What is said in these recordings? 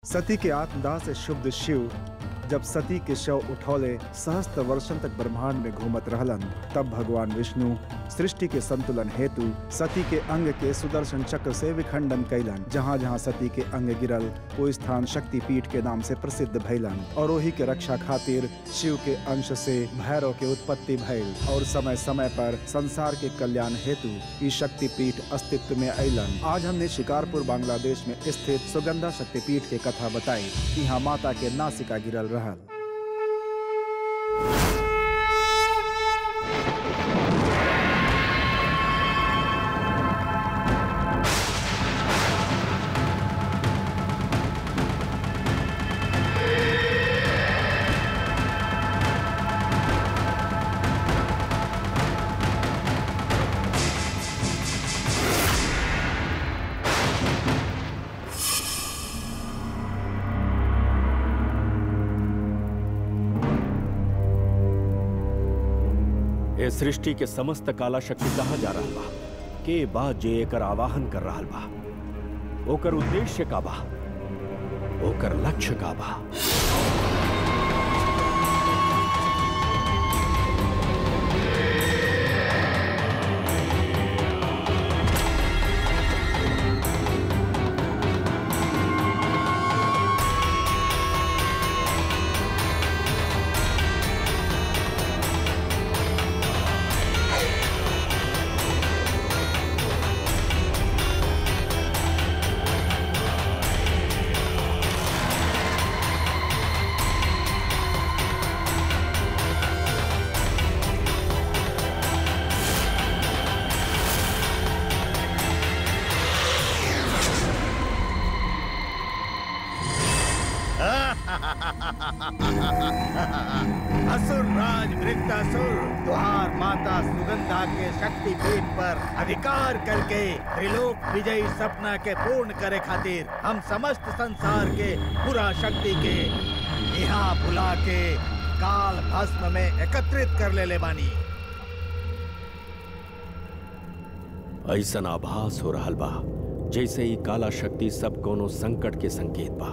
सती के आत्मदाह से शुद्ध शिव जब सती के शव उठौले सहस्त्र वर्षन तक ब्रह्मांड में घूमत रहलन तब भगवान विष्णु सृष्टि के संतुलन हेतु सती के अंग के सुदर्शन चक्र से विखंडन कैलन जहाँ जहाँ सती के अंग गिरल वो स्थान शक्ति पीठ के नाम से प्रसिद्ध भैलन और वही के रक्षा खातिर शिव के अंश से भैरव के उत्पत्ति भइल और समय समय पर संसार के कल्याण हेतु ई शक्ति पीठ अस्तित्व में अलन आज हमने शिकारपुर बांग्लादेश में स्थित सुगंधा शक्ति पीठ के कथा बताई यहाँ माता के नासिका गिरल रहल ए सृष्टि के समस्त काला शक्ति कहा जा रहा बा के बा जे एकर आवाहन कर रहा बा ओकर उद्देश्य का बा ओकर लक्ष्य का बा असुर राज वृत्तासुर तुहार माता सुगंधा के शक्ति पीठ पर अधिकार करके त्रिलोक विजयी सपना के पूर्ण करे खातिर हम समस्त संसार के पूरा शक्ति के यहाँ बुला के काल भस्म में एकत्रित कर ले ले बानी ऐसन आभास हो रहा बा जैसे ही काला शक्ति सब कोनो संकट के संकेत बा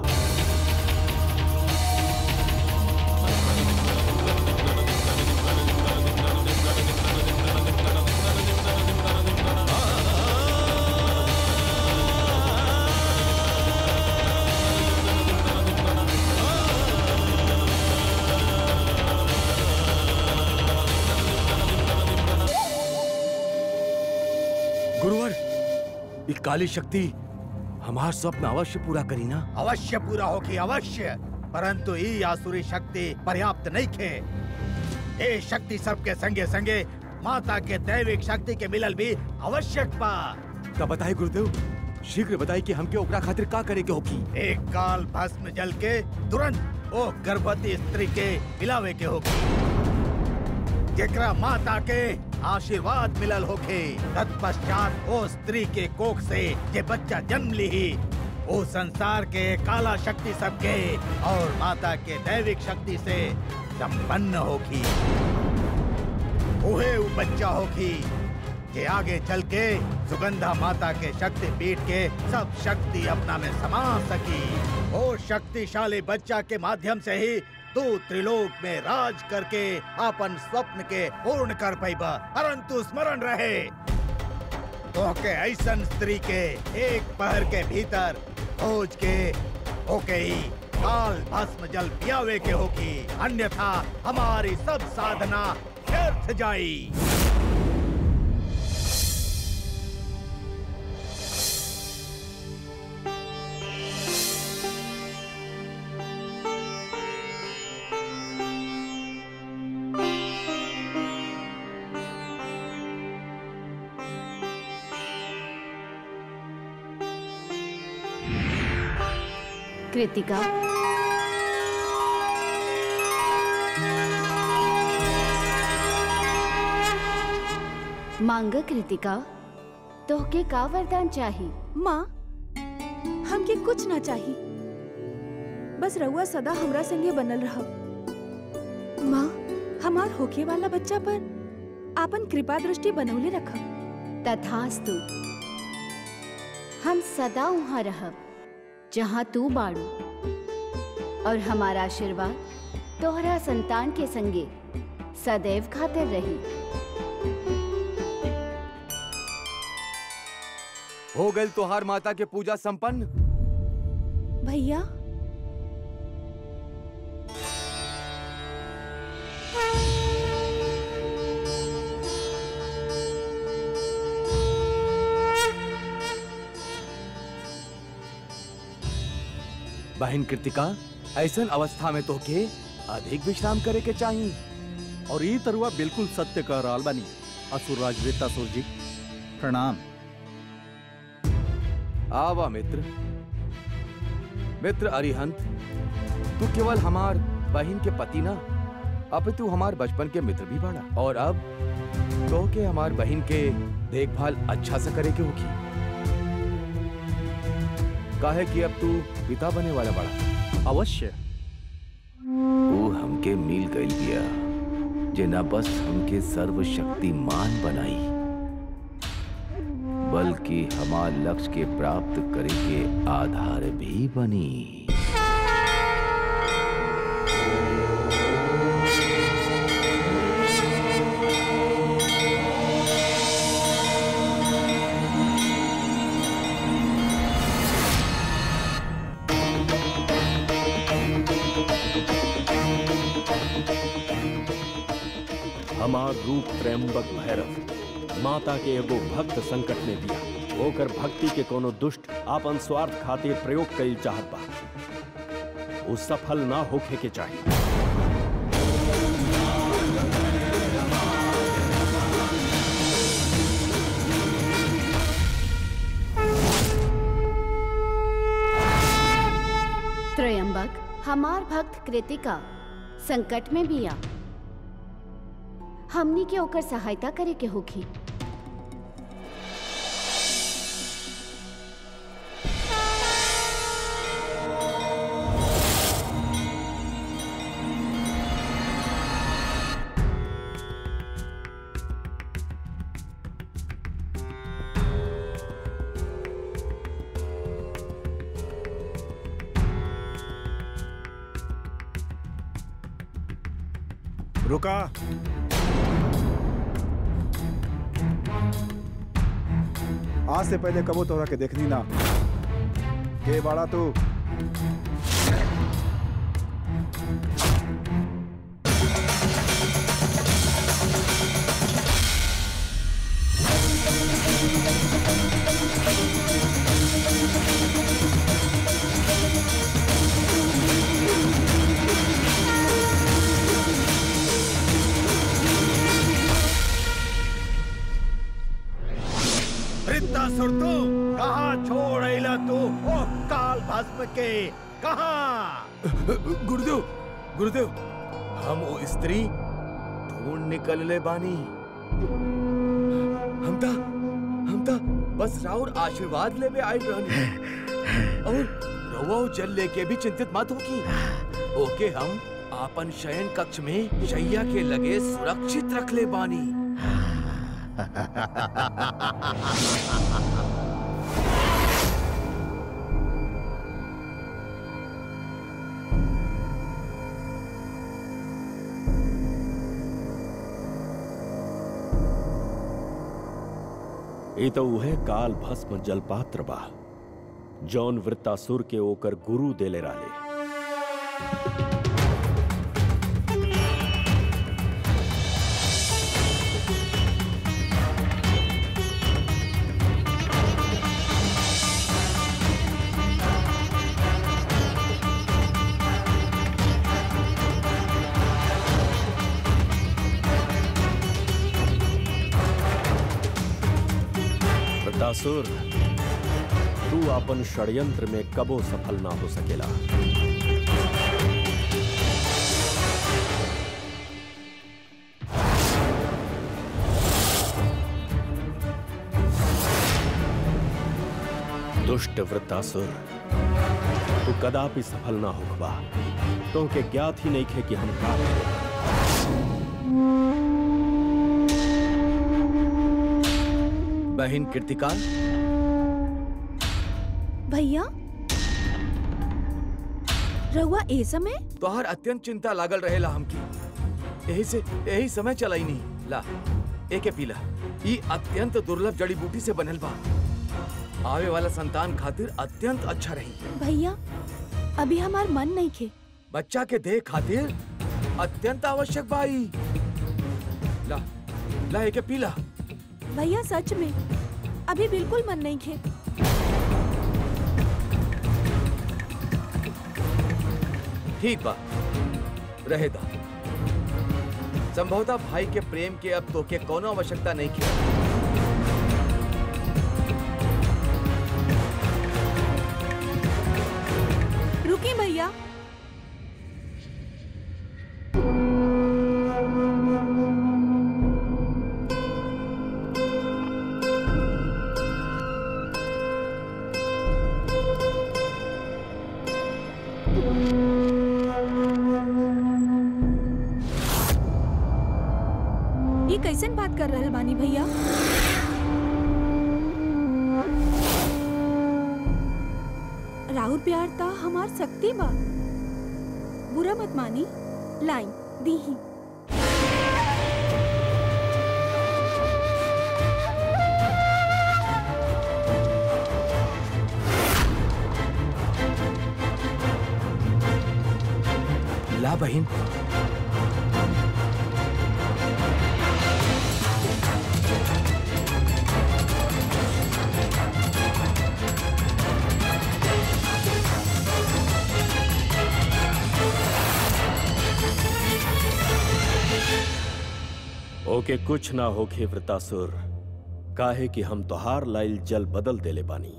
गुरुवर ये काली शक्ति हमार स्वप्न अवश्य पूरा करी ना अवश्य पूरा होगी अवश्य परंतु ई आसुरी शक्ति पर्याप्त नहीं खे ए शक्ति सबके संगे संगे माता के दैविक शक्ति के मिलल भी आवश्यक बा का बताए गुरुदेव शीघ्र बताई कि हमके ओकरा खातिर का करे के होगी एक काल भस्म जल के तुरंत ओ गर्भवती स्त्री के मिलावे के होगी जेकरा माता के आशीर्वाद मिलल होखे तत्पश्चात ओ स्त्री के कोख से जे बच्चा जन्म ली ओ संसार के काला शक्ति सबके और माता के दैविक शक्ति से संपन्न होगी उहे उ बच्चा होगी जे आगे चल के सुगंधा माता के शक्ति पीठ के सब शक्ति अपना में समा सकी ओ शक्तिशाली बच्चा के माध्यम से ही तू त्रिलोक में राज करके अपन स्वप्न के पूर्ण कर पैबा परंतु स्मरण रहे तो के ऐसन स्त्री के एक पहर के भीतर खोज के ओके ही काल भस्म जल पियावे के होगी अन्यथा हमारी सब साधना व्यर्थ जाई कृतिका मांग कृतिका तोहके का वरदान चाही माँ हमके कुछ ना चाही बस रउआ सदा हमरा संगे बनल रहब माँ हमार होखे वाला बच्चा पर आपन कृपा दृष्टि बनौले रखब तथास्तु हम सदा वहाँ रहब जहाँ तू बाड़ू और हमारा आशीर्वाद तोहरा संतान के संगे सदैव खातिर रही हो गई तोहार माता के पूजा संपन्न भैया बहन कृतिका ऐसन अवस्था में तो के अधिक विश्राम करे के चाहिए और ई तरुआ बिल्कुल सत्य कह रहा बानी असुरराज वृत्तासुर जी प्रणाम आवा मित्र मित्र अरिहंत तू केवल हमार बहन के पति ना अब तू हमार बचपन के मित्र भी बड़ा और अब तो के हमार बहन के देखभाल अच्छा से करे के होगी काहे कि अब तू पिता बने वाला बड़ा अवश्य वो हमके मिल गई बिया जे न बस हमके सर्वशक्तिमान बनाई बल्कि हमार लक्ष्य के प्राप्त करे के आधार भी बनी हमार रूप त्रयंबक भैरव माता के एगो भक्त संकट में दिया ओकर भक्ति के कोनो दुष्ट आपन स्वार्थ खातिर प्रयोग कईल चाहत बा उ सफल ना होखे के चाहिए त्रयंबक हमार भक्त कृतिका संकट में बिया हमनी के ओकर सहायता करे के होखी रुका आज से पहले कबो तोहरा के देखनी ना के बाड़ा तू वृत्तासुर तू कहाँ छोड़ अइला तू ओ काल भस्म के कहाँ गुरुदेव गुरुदेव हम वो स्त्री ढूंढ निकल ले बानी हम ता हम ता बस राउर आशीर्वाद लेवे आए रहनी और रउआ वो जल लेके भी चिंतित मत होगी ओके हम आपन शयन कक्ष में शैया के लगे सुरक्षित रख ले बानी ई तो उहे काल भस्म जलपात्र बा जौन वृत्तासुर के ओकर गुरु देले राले वृत्तासुर तू अपन षड्यंत्र में कबो सफल ना हो सकेला दुष्ट वृत्तासुर तू कदापि सफल ना होखबा तो के ज्ञात ही नहीं खे कि हम का करें। बहन कृतिका भैया रउआ ए समय तोहर अत्यंत चिंता लागल रहेला हमकी यही से यही समय चलाई नहीं ला एके पीला ई अत्यंत दुर्लभ जड़ी बूटी से बनल बा आवे वाला संतान खातिर अत्यंत अच्छा रही भैया अभी हमार मन नहीं खे बच्चा के देह खातिर अत्यंत आवश्यक बाई ला ला एके पीला भैया सच में अभी बिल्कुल मन नहीं खे ठीक बा रहेदा संभवतः भाई के प्रेम के अब तोके कोनो आवश्यकता नहीं की रुकी भैया ये कैसन बात कर रहल बानी भैया राहुल प्यार ता हमार शक्ति बा बुरा मत मानी लाइन दी ही ला बहन ओके कुछ ना होखे वृतासुर काहे कि हम तोहार लाइल जल बदल देले बानी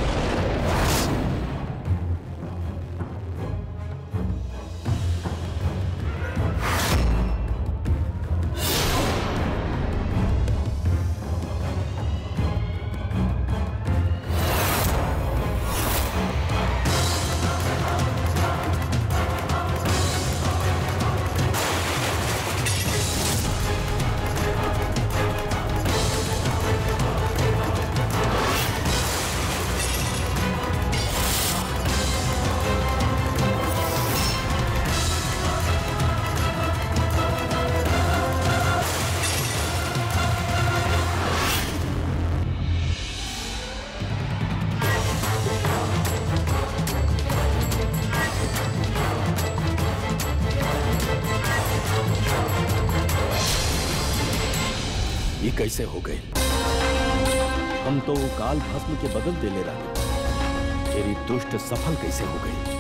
ये कैसे हो गए हम तो काल भस्म के बदल देले रहे तेरी दुष्ट सफल कैसे हो गई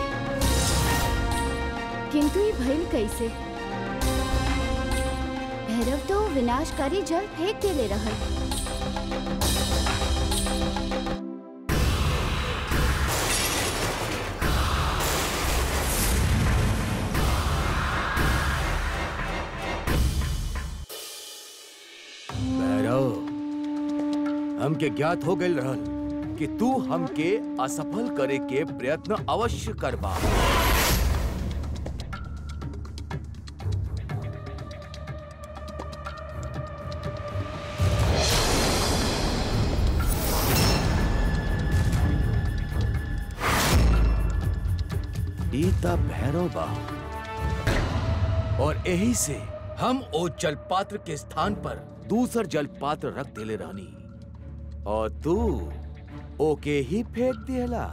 किंतु ये भइल कैसे भैरव तो विनाशकारी जल फेंक देले रहल भैरव हमके ज्ञात हो गइल रहल कि तू हमके असफल करे के प्रयत्न अवश्य करबा ईता भैरव बा और यही से हम ओ जल पात्र के स्थान पर दूसर जल पात्र रख देले रहनी और तू ओके ही फेंक दियला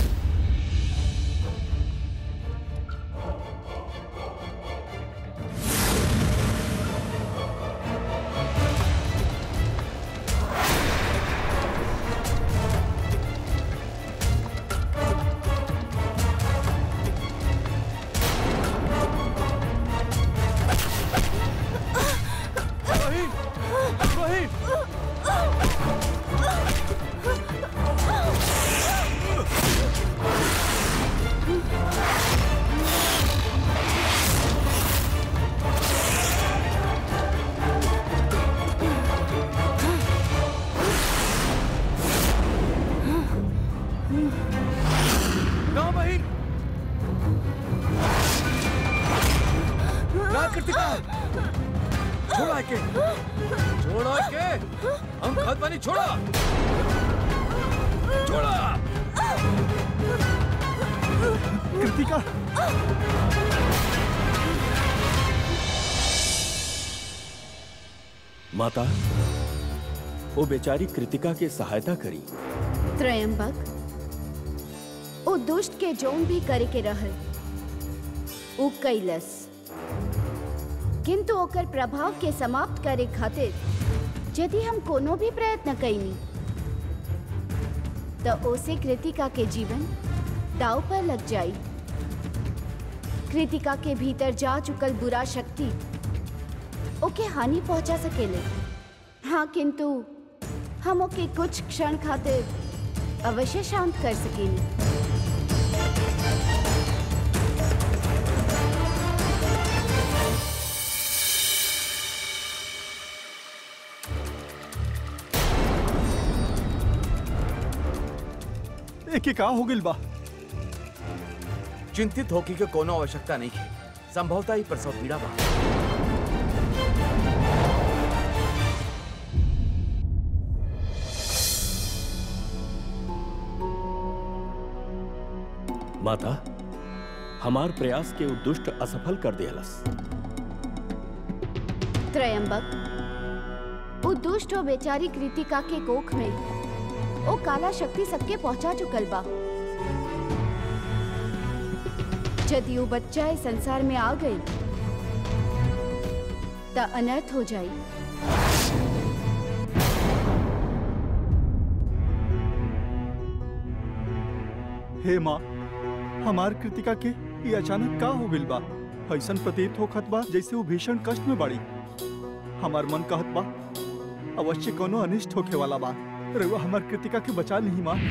ना बहिन ना कृतिका छोड़ा के छोड़ा के हम खत पानी छोड़ा छोड़ा कृतिका माता वो बेचारी कृतिका के सहायता करी त्रयंबक ओ दुष्ट के जोन भी करे के रहल उ कैलस किंतु ओकर प्रभाव के समाप्त करे खातिर यदि हम कोनो भी प्रयत्न कैनी तो ओसे कृतिका के जीवन दाव पर लग जाई कृतिका के भीतर जा चुकल बुरा शक्ति ओके हानि पहुंचा सकेले हाँ किंतु हम ओके कुछ क्षण खातिर अवश्य शांत कर सकेनी एके का हो गिल बा चिंतित होके के कोनो आवश्यकता नहीं है संभवतः ही प्रसव पीड़ा बा माता हमार प्रयास के उ दुष्ट असफल कर दियलस त्रयंबक उ दुष्ट और बेचारी कृतिका के कोख में ओ काला शक्ति सबके पहुंचा चुकल बा यदि वो बच्चा इस संसार में आ गई त अनर्थ हो जाई हे माँ हमार कृतिका के ये अचानक का हो गिल बा ऐसन प्रतीत होखत बा जैसे वो भीषण कष्ट में बाड़ी हमार मन कहत बा अवश्य कोनो अनिष्ट होखे वाला बा रउआ हमार कृतिका के बचा ली माँ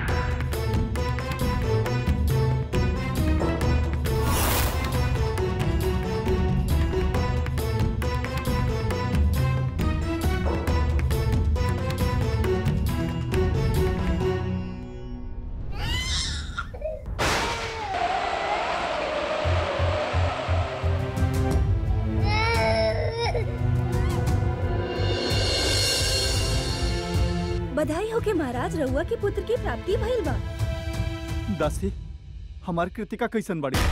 बधाई हो के महाराज रउआ के पुत्र की प्राप्ति भइल बा दासी हमार कृतिका कैसन बाड़ी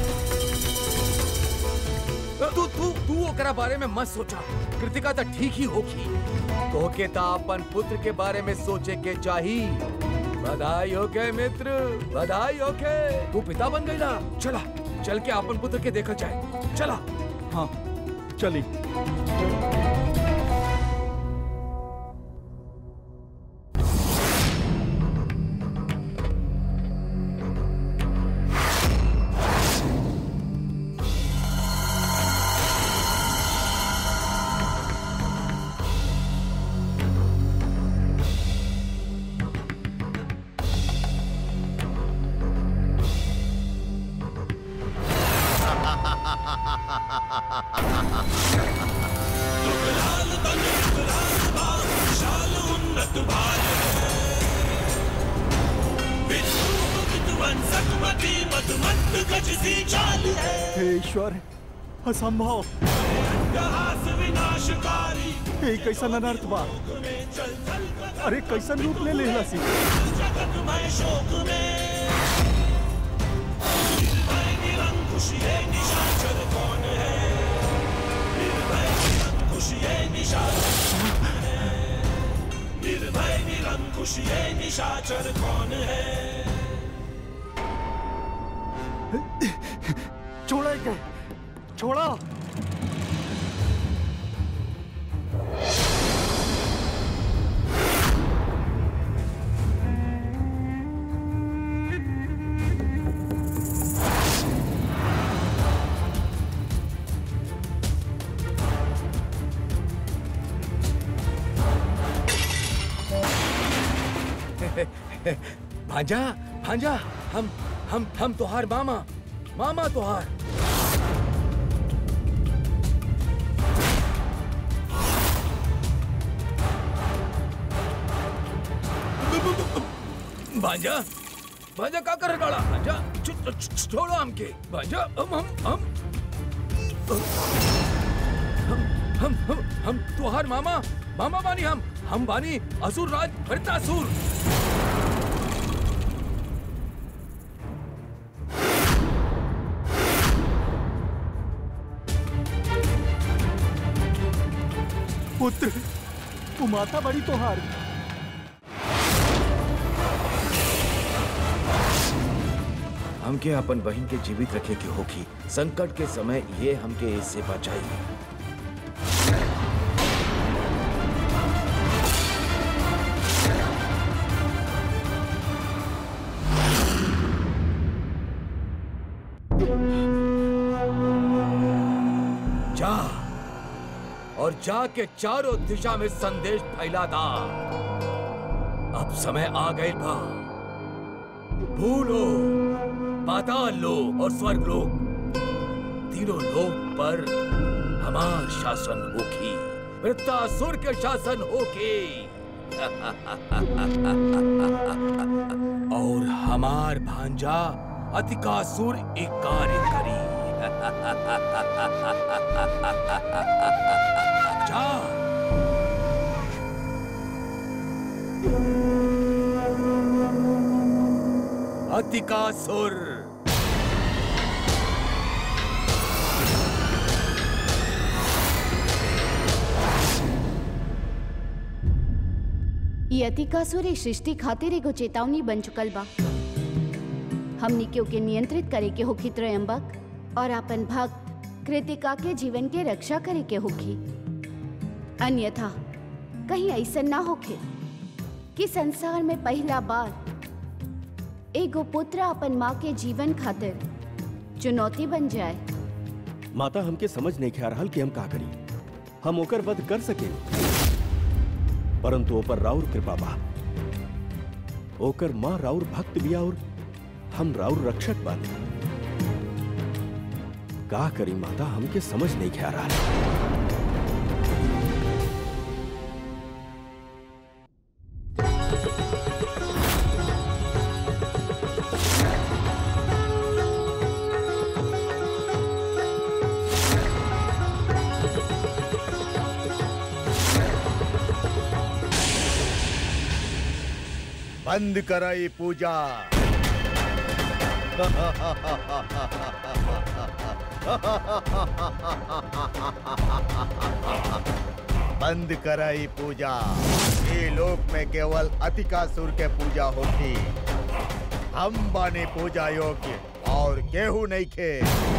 तू तू तू ओकरा बारे में मत सोचा कृतिका तो ठीक ही होगी तोहके ता अपन पुत्र के बारे में सोचे के चाही बधाई हो के मित्र बधाई हो के तू पिता बन गईला चला चल के अपन पुत्र के देखा जाए चला हाँ चली हे ईश्वर असंभव हे कैसन अनर्थ बा अरे कैसन रूप ले लेला सी छोड़ा के छोड़ा भांजा भांजा हम हम हम तोहार मामा मामा तोहार भांजा भांजा का कर डाला भांजा छ- छ- छोड़ो हमके भांजा हम हम हम हम हम हम हम तोहार मामा मामा बानी हम हम बानी असुर राज भरतासुर पुत्र तू माता बड़ी तोहार हमके अपन बहन के जीवित रखे के होगी संकट के समय ये हमके इससे बचाई जा और जाके चारों दिशा में संदेश फैला दा अब समय आ गए बा भूलो पाताल लोक और स्वर्ग लोक तीनों लोक पर हमार शासन होगी वृत्तासुर के शासन होगी और हमार भांजा अतिकासुर एक कार्य करी जा अतिकासुर ये अतिकासुर इस सृष्टि खातिर एगो चेतावनी बन चुकल बा हमनी के ओके नियंत्रित करे के होखी त्रयंबक और अपन भक्त कृतिका के जीवन के रक्षा करे के होखी अन्यथा कहीं ऐसा ना होखे कि संसार में पहला बार एगो पुत्र अपन माँ के जीवन खातिर चुनौती बन जाए माता हमके समझ नहीं ख्या रहल कि हम का करी हम ओकर वध कर सके परंतु ओपर राउर कृपा बा ओकर माँ राउर भक्त बिया और हम राउर रक्षक बानी का करी माता हमके समझ नहीं ख्या रहा बंद कराई पूजा बंद कराई पूजा ये लोक में केवल अतिकासुर के पूजा होती हम बाने पूजा योग्य और केहू नहीं खे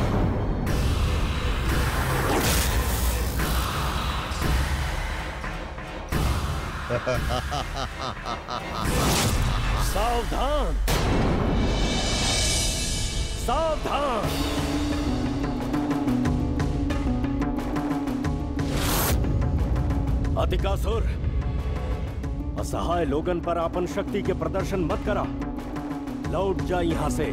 सावधान सावधान अधिकासुर असहाय लोगन पर अपन शक्ति के प्रदर्शन मत करा लौट जा यहाँ से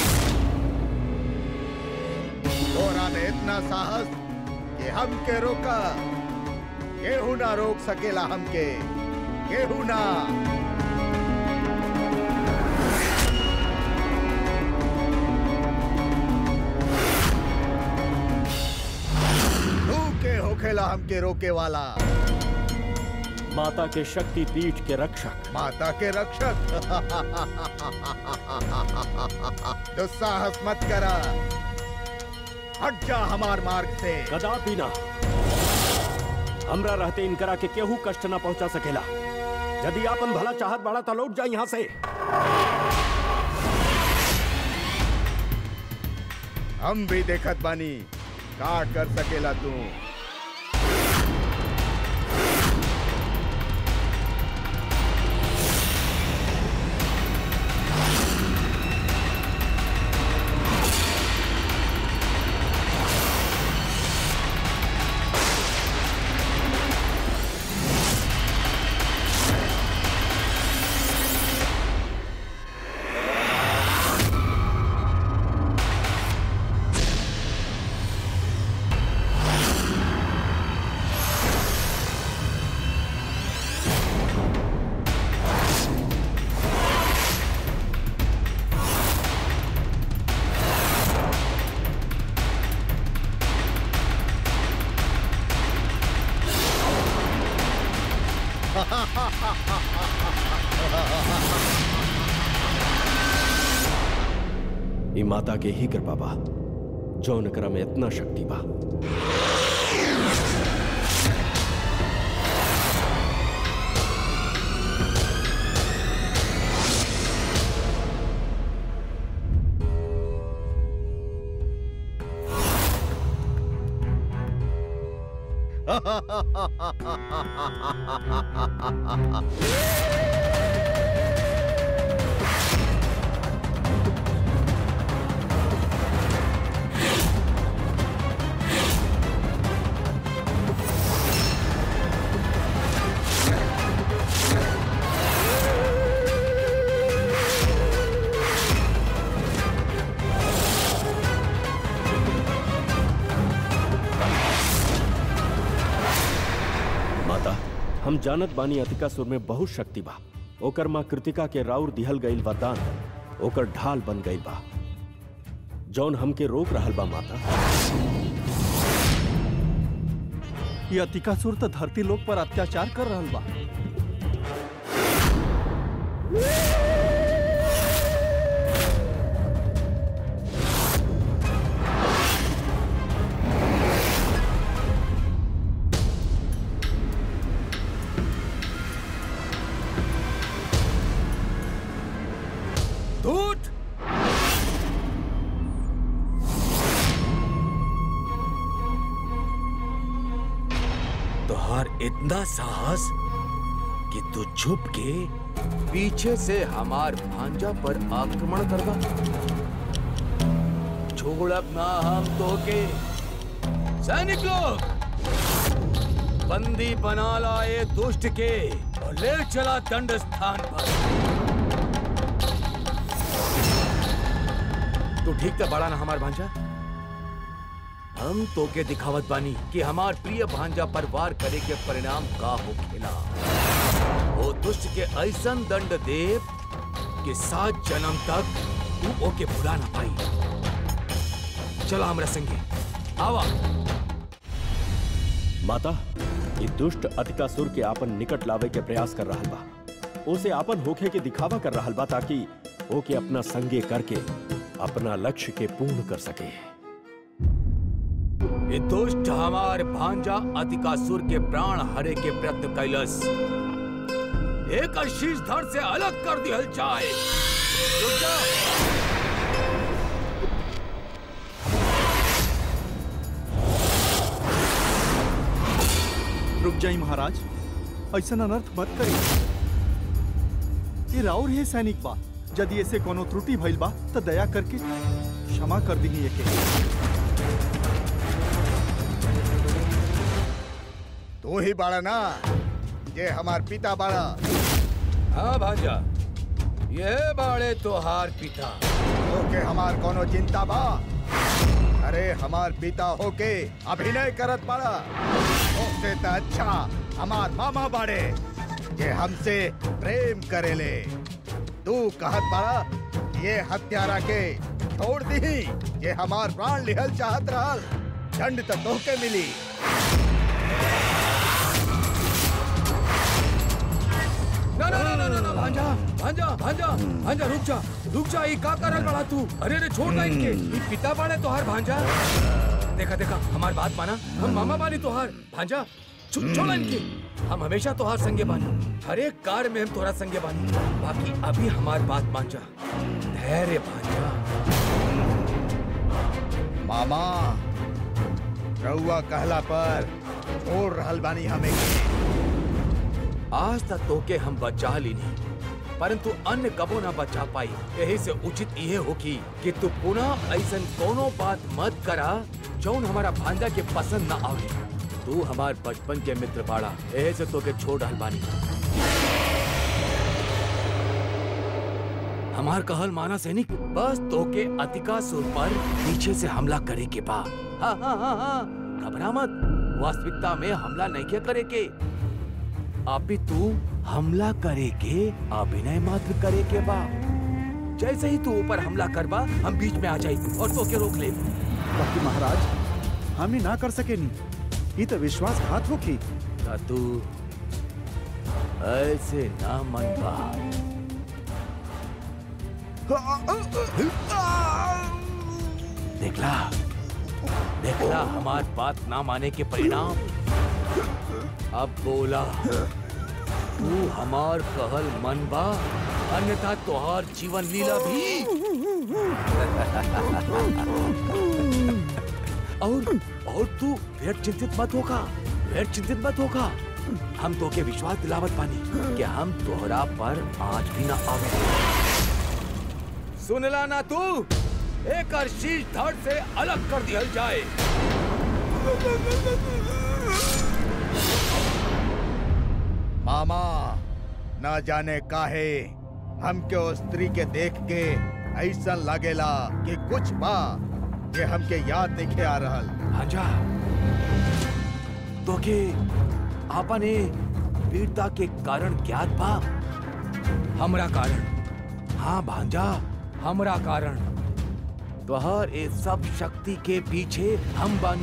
तोरा में इतना साहस कि हम के रोका केहू ना रोक सकेला हमके केहू ना तू के होखेला हमके रोके वाला माता के शक्ति पीठ के रक्षक माता के रक्षक दुस्साहस मत करा हट जा हमार मार्ग से कदापि ना हमरा रहते इनकरा के केहू कष्ट ना पहुंचा सकेला यदि आपन भला चाहत बड़ा तो लौट जा यहाँ से हम भी देखत बानी का कर सकेला तू ई माता के ही कृपा बा जौन एकरा में इतना शक्ति बा माता हम जानत बानी अतिकासुर में बहुत शक्ति बा ओकर माँ कृतिका के राउर दिहल गईल वरदान ओकर ढाल बन गईल बा जौन हमके रोक रहल बा माता ये अतिकासुर तो धरती लोक पर अत्याचार कर रहल बा दूत तुहार इतना साहस कि तू छुप के पीछे से हमार भांजा पर आक्रमण करवा छोड़ब ना हम तो के सैनिक लोग बंदी बना लाए दुष्ट के और ले चला दंड स्थान पर तू ठीक तो बड़ा ना हमार भांजा हम तो के दिखावत बानी कि हमार प्रिय भांजा पर वार करे के परिणाम का हो खेला वो दुष्ट के ऐसन दंड देव कि सात जन्म तक तू ओके भुला ना पाई चला हमरा संगे आवा माता ये दुष्ट अतिकासुर के आपन निकट लावे के प्रयास कर रहल बा उसे आपन होखे के दिखावा कर रहल बा ताकि ओके अपना संगे करके अपना लक्ष्य के पूर्ण कर सके ये दुष्ट हमार भांजा अतिकासुर के प्राण हरे के प्रयत्न कैलस एक शीश धड़ से अलग कर दिहल जाए रुक जा। रुक जाई महाराज ऐसा अनर्थ मत करी ये राउर है सैनिक बा यदि ऐसे कोनो त्रुटि भइल बा तो दया करके क्षमा कर दी एके तू ही बाड़ा ना ये हमार पिता बाड़ा हाँ भांजा ये बाड़े तोहार पिता ओके हमार कोनो चिंता बा अरे हमार पिता होके अभिनय करत बाड़ा ओसे त अच्छा हमार मामा बाड़े ये हमसे प्रेम करेले तू कहत बाड़ा ये हत्यारा के छोड़ दी ये हमार प्राण लिहल चाहत रहल दंड तो तोहके मिली ना ना ना ना ना ना भांजा भांजा भांजा भांजा रुक जा रुक जा ये का करल बड़ा तू अरे अरे छोड़ ना इनके ये पिता बाड़े तोहार भांजा देखा देखा हमार बात माना हम मामा बानी तोहार भांजा छो- छोड़ा इनके हम हमेशा तोहार संगे बानी हर एक कार में हम तोरा संगे बानी बाकी अभी हमार बात मान जा धैर्य भांजा मामा रउआ कहला पर छोड़ रहल बानी हमें आज तक तोके हम बचा लीनी परंतु अन्य कबो ना बचा पाई यही से उचित ये होगी कि तू पुनः ऐसन कोनो बात मत करा जौन हमारा भांजा के पसंद ना आवे तू हमार बचपन के मित्र बाड़ा यही से तोके छोड़ रहल बानी हमार कहल माना सैनिक बस तोके अतिकासुर पर पीछे से हमला करे के बा हाँ हाँ हाँ हाँ घबरा मत वास्तविकता में हमला नहीं क्या करे के अभी तू हमला करे के अभिनय मात्र करे के बा जैसे ही तू ऊपर हमला करबा हम बीच में आ जाई और तो के रोक ले बाकी महाराज हम ही ना कर सके नहीं ये तो विश्वासघात होगी ता तू ऐसे ना मन बा देखला देखला हमार बात ना माने के परिणाम अब बोला तू हमार कहल मन बा अन्यथा तोहार जीवन लीला भी और और तू फिर चिंतित मत होगा फिर चिंतित मत होगा हम तो के विश्वास दिलावत पानी कि हम तोहरा पर आज भी ना आवे सुनला ना तू एक शीश धड़ से अलग कर दिया जाए मामा ना जाने काहे हमके ओ स्त्री के देख के ऐसा लागेला कि कुछ बा जे हमके याद नहीं आ रहल भांजा तो के आपने वीरता के कारण ज्ञात बा हमरा कारण हाँ भांजा हमरा कारण तोहर ए सब शक्ति के पीछे हम बानी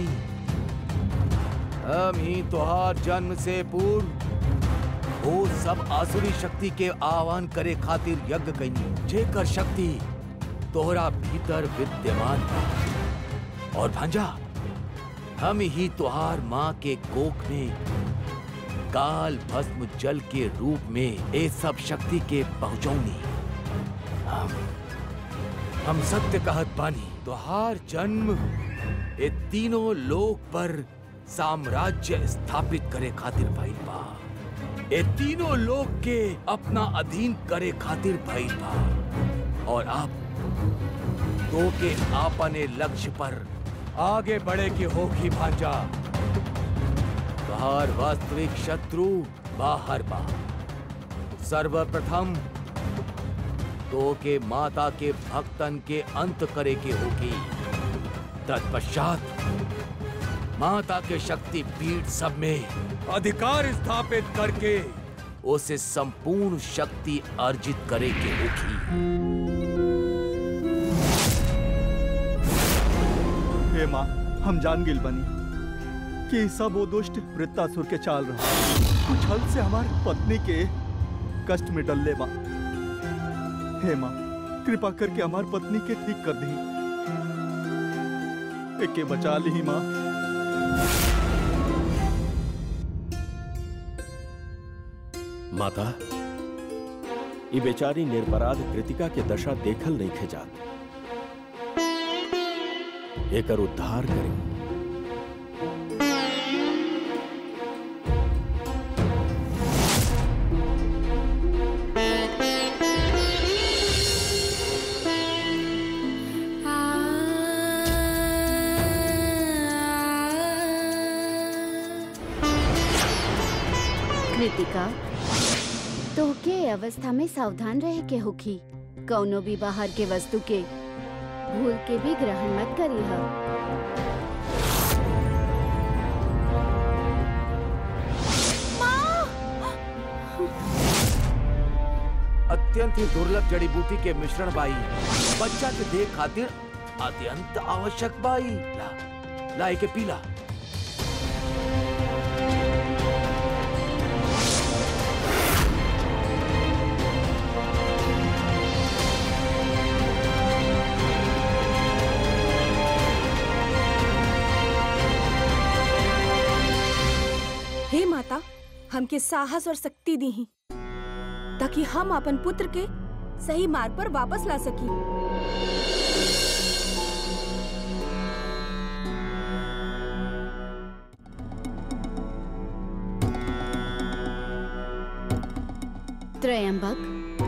हम ही तोहर जन्म से पूर्व वो सब आसुरी शक्ति के आह्वान करे खातिर यज्ञ कैनी जेकर शक्ति तोहरा भीतर विद्यमान बा और भांजा हम ही तुहार माँ के कोख में काल भस्म जल के रूप में ए सब शक्ति के पहुंचौनी हम हम सत्य कहत बानी तुहार जन्म ए तीनों लोक पर साम्राज्य स्थापित करे खातिर भइल बा ए तीनों लोक के अपना अधीन करे खातिर भइल बा और आप तो के आपने लक्ष्य पर आगे बढ़े की होगी भांजा बाहर वास्तविक शत्रु बाहर बा सर्वप्रथम तो के माता के भक्तन के अंत करे के होगी तत्पश्चात माता के शक्ति पीठ सब में अधिकार स्थापित करके उसे संपूर्ण शक्ति अर्जित करे के होगी हे माँ हम जान गिल बनी कि ई सब वो दुष्ट वृत्तासुर के चाल रहा कुछ हल से हमार पत्नी के कष्ट में डल ले माँ हे माँ कृपा करके हमार पत्नी के ठीक कर दी एके बचा ली माँ माता ई बेचारी निर्पराध कृतिका के दशा देखल नहीं खेजात एकर उद्धार करी कृतिका तोहके ए अवस्था में सावधान रहे के होखी कौनो भी बाहर के वस्तु के भूल के भी ग्रहण मत करी अत्यंत ही दुर्लभ जड़ी बूटी के मिश्रण बाई बच्चा के देख खातिर अत्यंत आवश्यक बाई ला ला के पीला हे माता हमके साहस और शक्ति दी ताकि हम अपन पुत्र के सही मार्ग पर वापस ला सकी त्रयंबक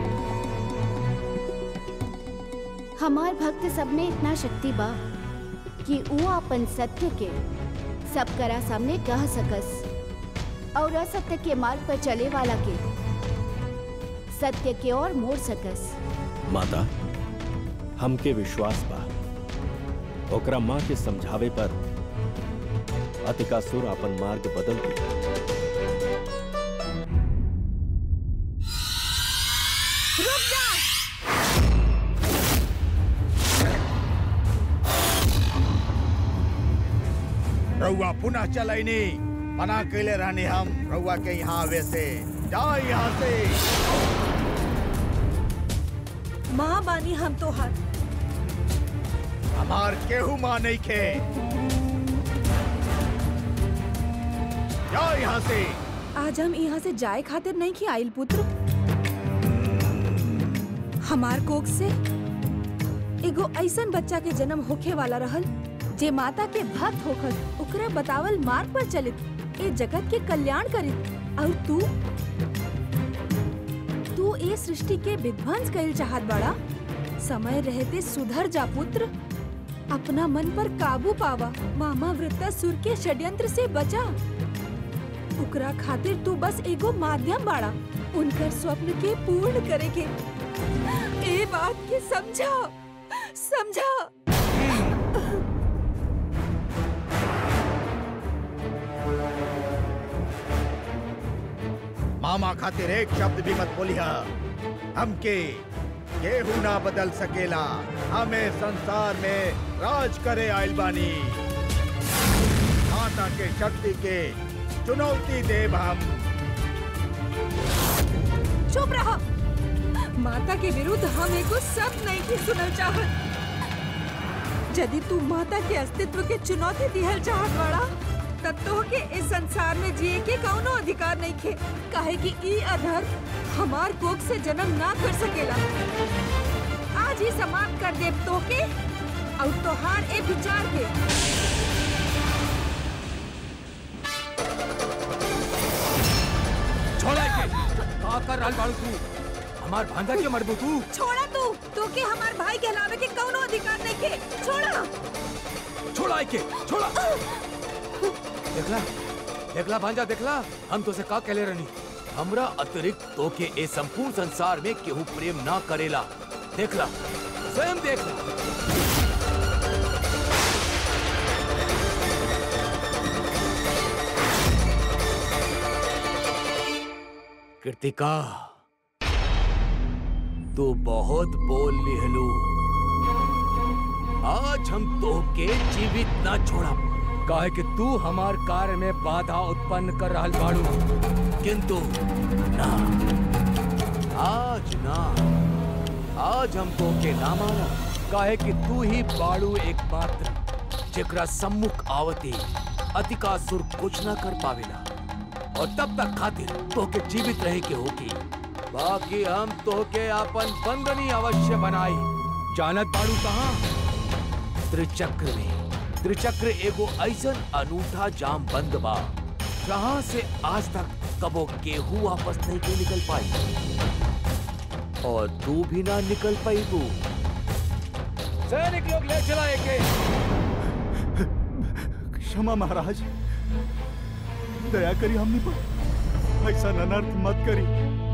हमार भक्त सब में इतना शक्ति बा कि वो अपन सत्य के सब करा सामने कह सकस और असत्य के मार्ग पर चले वाला के सत्य के ओर मोड़ सकस माता हमके विश्वास बा ओकरा माँ के समझावे पर अतिकासुर अपन मार्ग बदल दी रउआ पुनः चलैनी मना कैले रहनी हम रउआ के यहाँ आवे से जाओ यहाँ से माँ बानी हम तो हर हमार केहू माँ नहीं खे जाओ यहाँ से आज हम यहाँ से जाए खातिर नहीं की आइल पुत्र हमार कोख से एगो ऐसन बच्चा के जन्म होखे वाला रहल जे माता के भक्त होकर ओकरा बतावल मार्ग पर चलित ए जगत के कल्याण करे और तू तू ए सृष्टि के विध्वंस कइल चाहत बड़ा समय रहते सुधर जा पुत्र अपना मन पर काबू पावा मामा वृत्तासुर के षड्यंत्र से बचा ओकरा खातिर तू बस एगो माध्यम बाड़ा उनकर स्वप्न के पूर्ण करे के ए बात के समझा समझा मामा खातिर एक शब्द भी मत बोलिया हमके केहू ना बदल सकेला हमें संसार में राज करे आइल बानी माता के शक्ति के चुनौती देव हम चुप रहा माता के विरुद्ध हम एगो सब नहीं के सुनल चाहत यदि तू माता के अस्तित्व के चुनौती दिहल चाहत बड़ा तब तो के इस संसार में जिए के कौनो अधिकार नहीं खे काहे कि ई अधर्म हमार कोख से जन्म ना कर सकेला आज ही समाप्त कर देव तो के और तोहार ए विचार के छोड़ा के का कर रहल बाड़ू तू हमार भांजा के मरबू तू छोड़ा तू तो के हमार भाई कहलावे के कौनो अधिकार नहीं खे छोड़ा छोड़ा के छोड़ा देखला देखला भांजा देखला हम तो से का कहले रहनी हमरा अतिरिक्त तो के ए संपूर्ण संसार में केहू प्रेम ना करेला देखला स्वयं देखला कृतिका तू बहुत बोल लिहलू आज हम तोहके जीवित ना छोड़ा काहे कि तू हमार कार्य में बाधा उत्पन्न कर रहल बाड़ू किंतु ना आज ना आज हम तोहके ना माना काहे कि तू ही बाड़ू एकमात्र जेकरा सम्मुख आवती अतिकासुर कुछ ना कर पावेला और तब तक खातिर तोहके जीवित रहे के होगी बाकी हम तोहके अपन बंदनी अवश्य बनाई जानत बाड़ू कहाँ त्रिचक्र में त्रिचक्र एगो ऐसन अनूठा जाम बंद बा जहाँ से आज तक कबो केहू वापस नहीं के निकल पाई और तू भी ना निकल पाई तू सैनिक लोग ले चला एके क्षमा महाराज दया करी हमनी पर ऐसा अनर्थ मत करी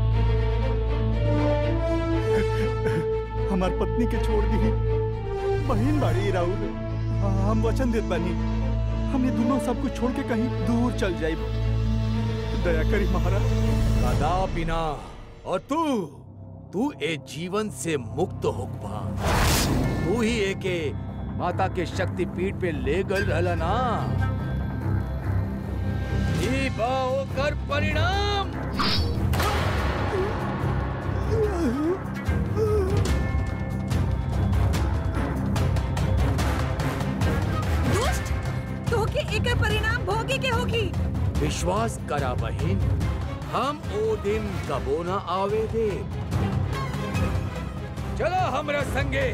हमार पत्नी के छोड़ दी बहन बाड़ी राउर हम वचन देत बानी हम ये दोनों सब कुछ छोड़ के कहीं दूर चल जाए दया करी महाराज कदापि ना और तू तू ए जीवन से मुक्त होकबा तू ही एके माता के शक्ति पीठ पे ले गल रहला ना ई बा ओकर परिणाम दुष्ट तो के एक परिणाम भोगे के होगी विश्वास करा बहिन हम ओ दिन कबो ना आवे दे चलो हमरा संगे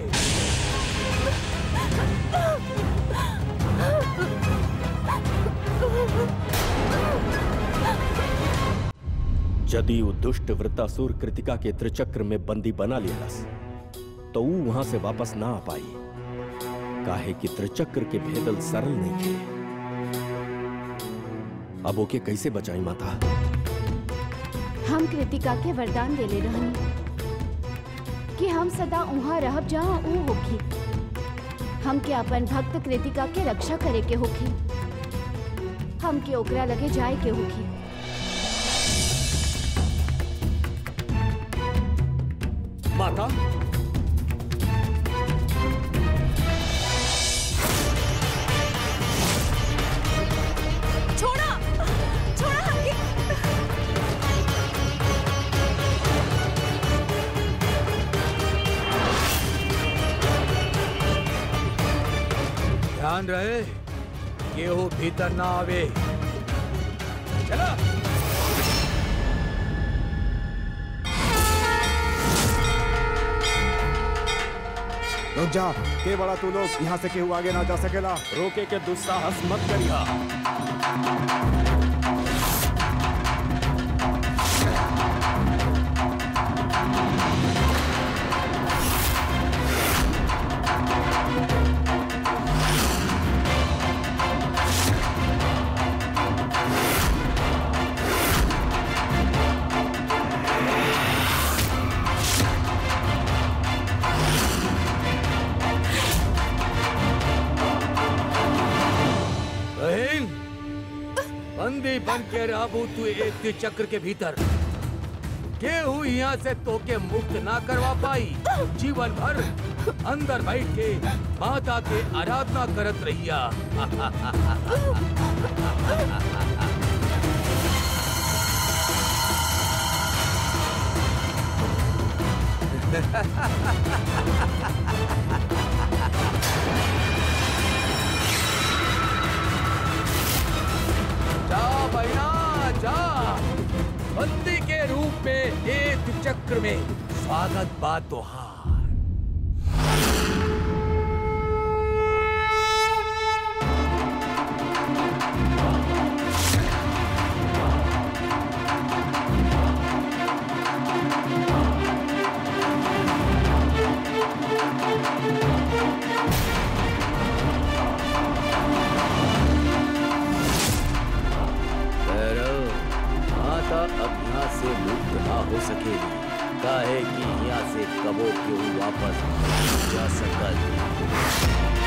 यदि वो दुष्ट वृत्तासुर कृतिका के त्रिचक्र में बंदी बना लियलस तो वो वहां से वापस ना आ पाई काहे कि त्रिचक्र के भेदल सरल नहीं थे अब ओके कैसे बचाई माता हम कृतिका के वरदान देले रहनी कि हम सदा उहाँ रहब जहाँ ऊ होखी हमके अपन भक्त कृतिका के रक्षा करे के होखी हमके ओकरा लगे जाए के होखी माता छोड़ा छोड़ा हमके ध्यान रहे केहू भीतर ना आवे चला रुक जा के बड़ा तू लोग यहाँ से केहू आगे ना जा सकेला रोके के दुस्साहस मत करिया बहन बंदी बन के रहबू तू एक चक्र के भीतर केहू यहाँ से तोके मुक्त ना करवा पाई जीवन भर अंदर बैठ के माता के आराधना करत रहिया जा बहना जा बंदी के रूप में एक चक्र में स्वागत बा तोहार भैरव माता अब यहाँ से मुक्त ना हो सकेगी काहे कि यहाँ से कबो क्यों वापस नहीं जा सकल